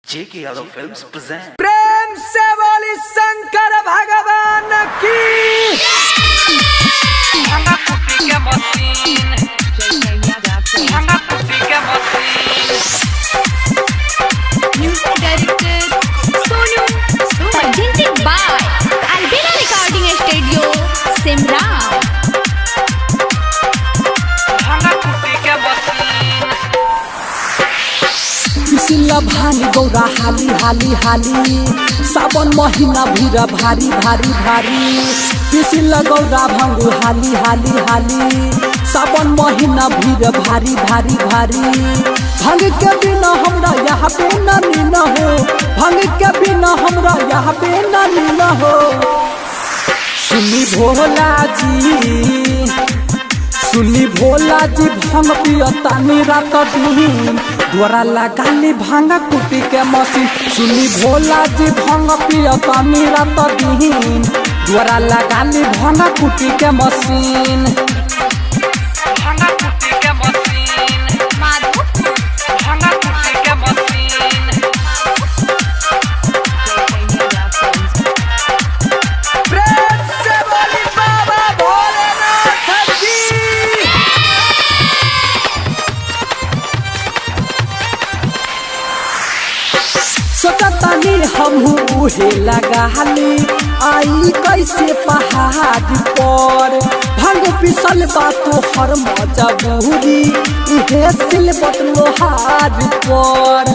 J.K. Yadav Films present. प्रेम से बोली शंकर भगवान की Hanga kupi ke masin Hanga kupi ke masin Music director Sonu Presented by Albina Recording Studio Simran Hanga kupi ke masin पिसिला भानी गौरा हाली हाली हाली सावन महीना भीड़ भारी भारी भारी पिसिला गौरा भांगू हाली हाली हाली सावन महीना भीड़ भारी भारी भारी भांग के बिना हमरा यहाँ पे नानी न हो भांग के बिना हमरा यहाँ पे नानी न हो सुनी भोला जी सुनी भोला जी भांग पियतानी रात दिन द्वारा लगाली भांग कुटी के मशीन सुनी भोला जी भांग पियतानी रात दिन द्वारा लगाली भांग कुटी के machine Hanga kupi ke masin Hanga kupi ke masin प्रेम से बोली बाबा भोलेनाथ की सोचतानी हमहू उहे लगाली आई कैसे पहाड़ पर भंग पिसल बातो हर मजबूरी इहे सिलबट लोहार पर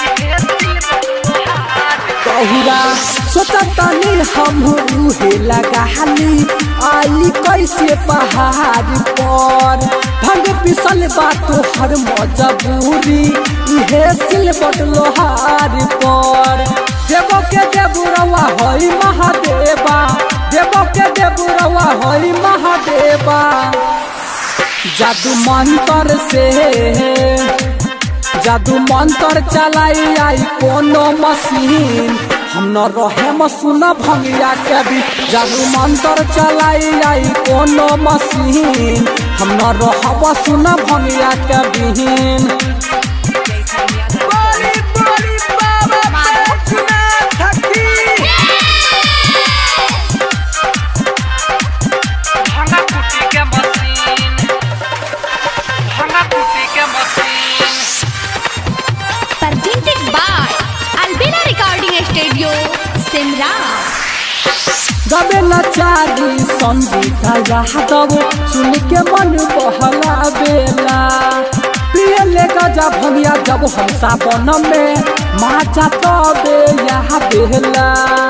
कहुरा सोचतानी हमहू उहे लगाली आई कैसे पहाड़ पर भंग पिसल बातो हर मजबूरी इहे सिलबट लोहार पर देवो के देवरवा हई महादेवा देवो के देवरवा हई महादेवा जादू मंत्र से जादू मंत्र चलाई आई कोनो मशीन हम न रहे मसुना भंगिया के भी जादू मंत्र चलाई आई कोनो मशीन हम न रहब सुना भंगिया के बिहीन बोली बोली बाबा बैजनाथ की Hanga kupi ke masin Hanga kupi ke masin Presented by Albina Recording Studio Simran गबे नचारी संगीता यादव सुन के मन बहला बेला प्रिय ले गजा भंगिया जब हम सावन में माचा तबे यहाँ बेला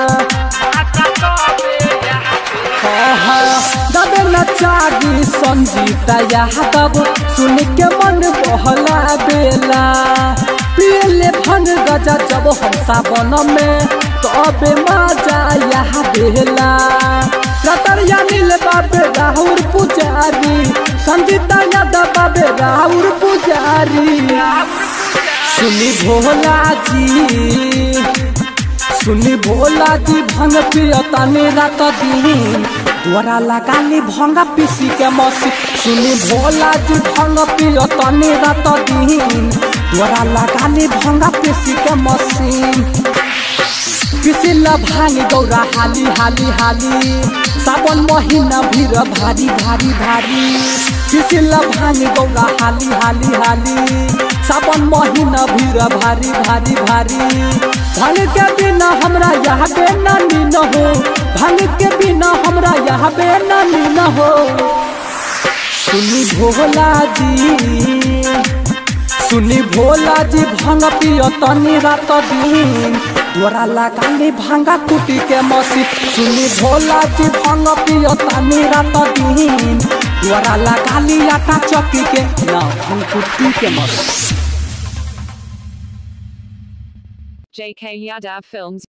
गबे नचारी संगीता यादव सुन के मन बहला बेला प्रिय ले भंग गजा जब हम सावन में तबे मजा यहाँ बेला रतरिया नील बाबे राहुल पुजारी संगीता यादव बाबे राहुल पुजारी सुनी भोला जी सुनी भोला जी भंग पियतानी रात दिन द्वारा लगाली भंग पीसी के मसी सुनी भोला जी भंग पियतानी रात दिन द्वारा लगाली भंग पीसी के मशीन पिसिला भांग गौरा हाली हाली हाली सावन महीना भीड़ भारी भारी भारी पिसिला भांग गौरा हाली हाली हाली सावन महीना भीड़ भारी भारी भारी भांग के बिना हमरा यहाँ बे नानी न हो भांग के बिना हमरा यहाँ बे नानी न हो सुनी भोला जी सुनी भोला जी भांग पियो तनी रात दिन तोरा लगाली भांगा कुटी के मसी सुनी भोला जी भांग पियो तनी रात दिन तोरा लगाली आटा चक्की के ना भांग कुटी के मसी JK Yadav Films